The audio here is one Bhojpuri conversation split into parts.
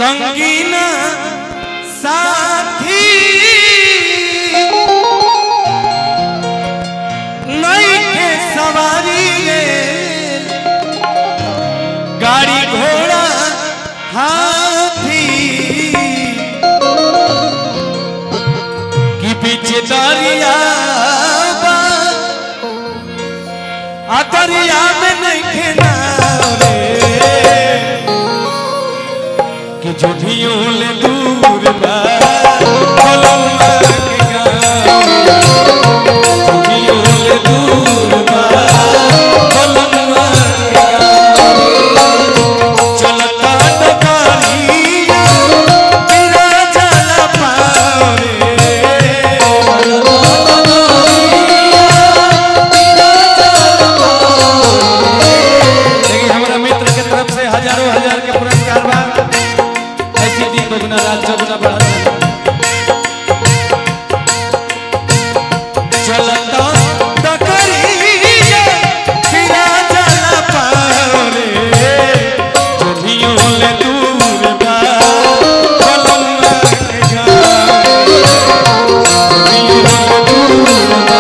संगीन साथी नई के सवारी रे गाड़ी घोड़ा हाथी की पीछे दरिया बा, आ दरिया में नहीं खेना रे कि जो भी ले दूर बा कोलंबा के गाँव। जो भी ले दूर बा कोलंबा के गाँव। चलता डगरिया, बिना जल पावे। देखिए हमारा मित्र के तरफ से हजारों हजार के पुरस्कार बा ऐसी दिन दोगुना रात चौगुना बढ़ा चलता डगरिया, बिना जल पावे। जो भी ले दूर बा, कोलंबा के गाँव। जो भी ले दूर बा,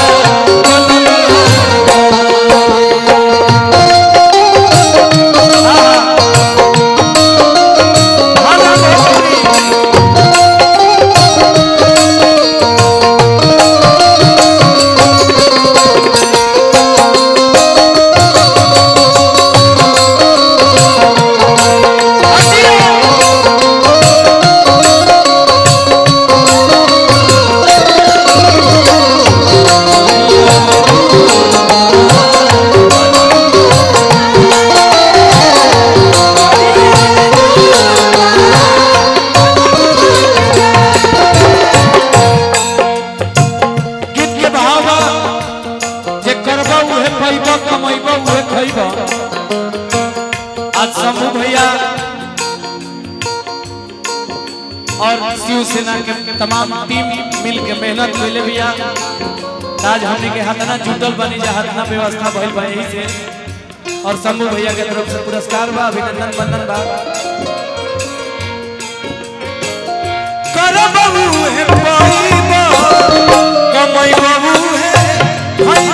गीत के भाव बा जे करबा उहे पैबा कमैबा उहे खैबा आज समूह भैया और शिवसेना के तमाम टीम मिल के मेहनत कैले भैया आज हमने के हाथना जुटल बनी जा हाथना व्यवस्था भइल बा यही से और शंभू भैया के तरफ से पुरस्कार बा अभिनंदन बंदन बा करबा उहे पैबा कमाई बाबू है भाई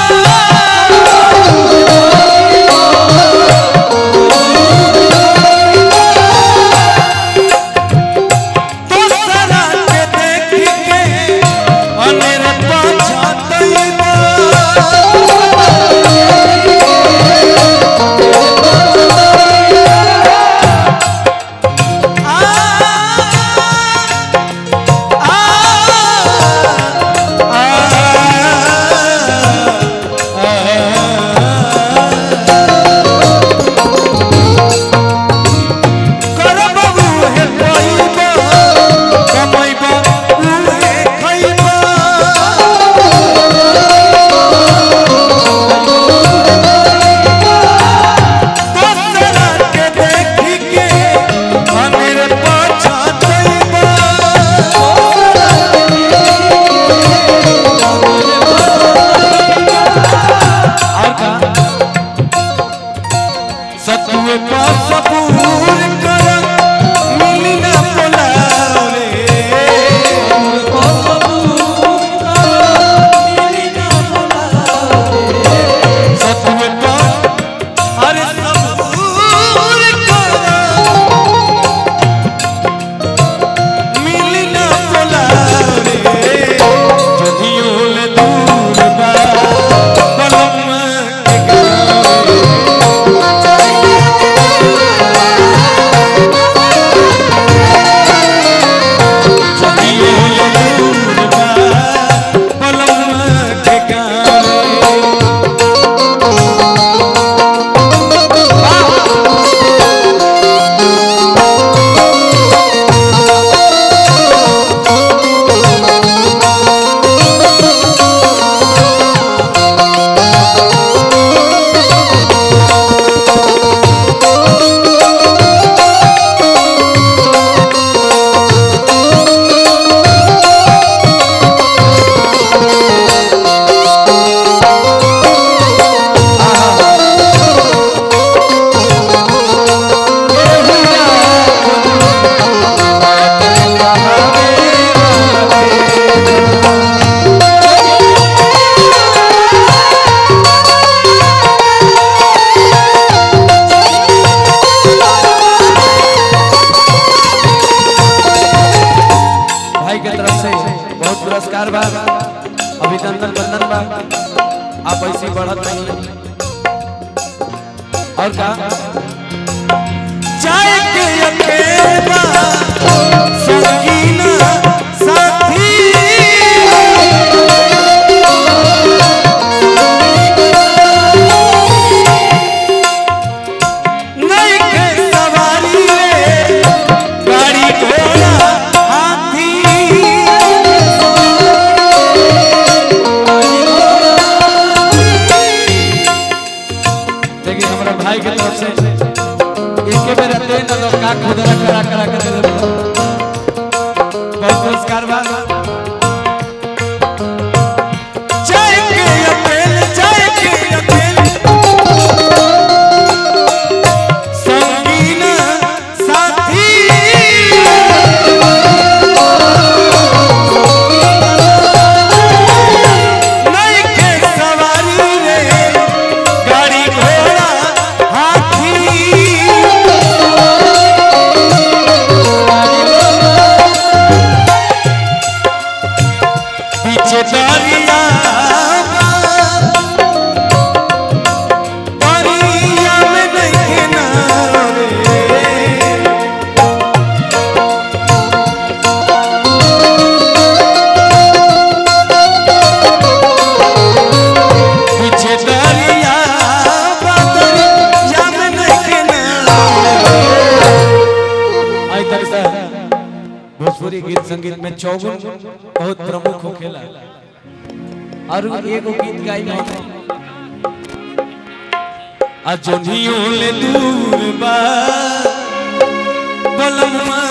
और का सतुए का सबूर कर मिली ना बोलाओ रे सतुए का अरे सबूर कर मिली ना बोलाओ रे जदियो ले दूर बा कलम के गाँव और का जाए के अकेला संगीना साथी नहीं के सवारी रे गाड़ी घोड़ा हाथी देखिए हमारा भाई के तरफ से इसके में रहते हैं ना लोग का खुदरा करा करा कर दे देते हैं। बहुत पुरस्कार बा जय के अकेल जय के अकेल संगीना साथी नहीं के सवारी रे गाड़ी घोड़ा हाथी पीछे दरिया दरिया में नहीं किनारे पीछे दरिया दरिया में नहीं किनारे आई तक से भोजपुरी गीत संगीत में चौगुन बहुत प्रमुख होखेला और एगो गीत गाई ना आ जोनियों ले दूर बा बलमा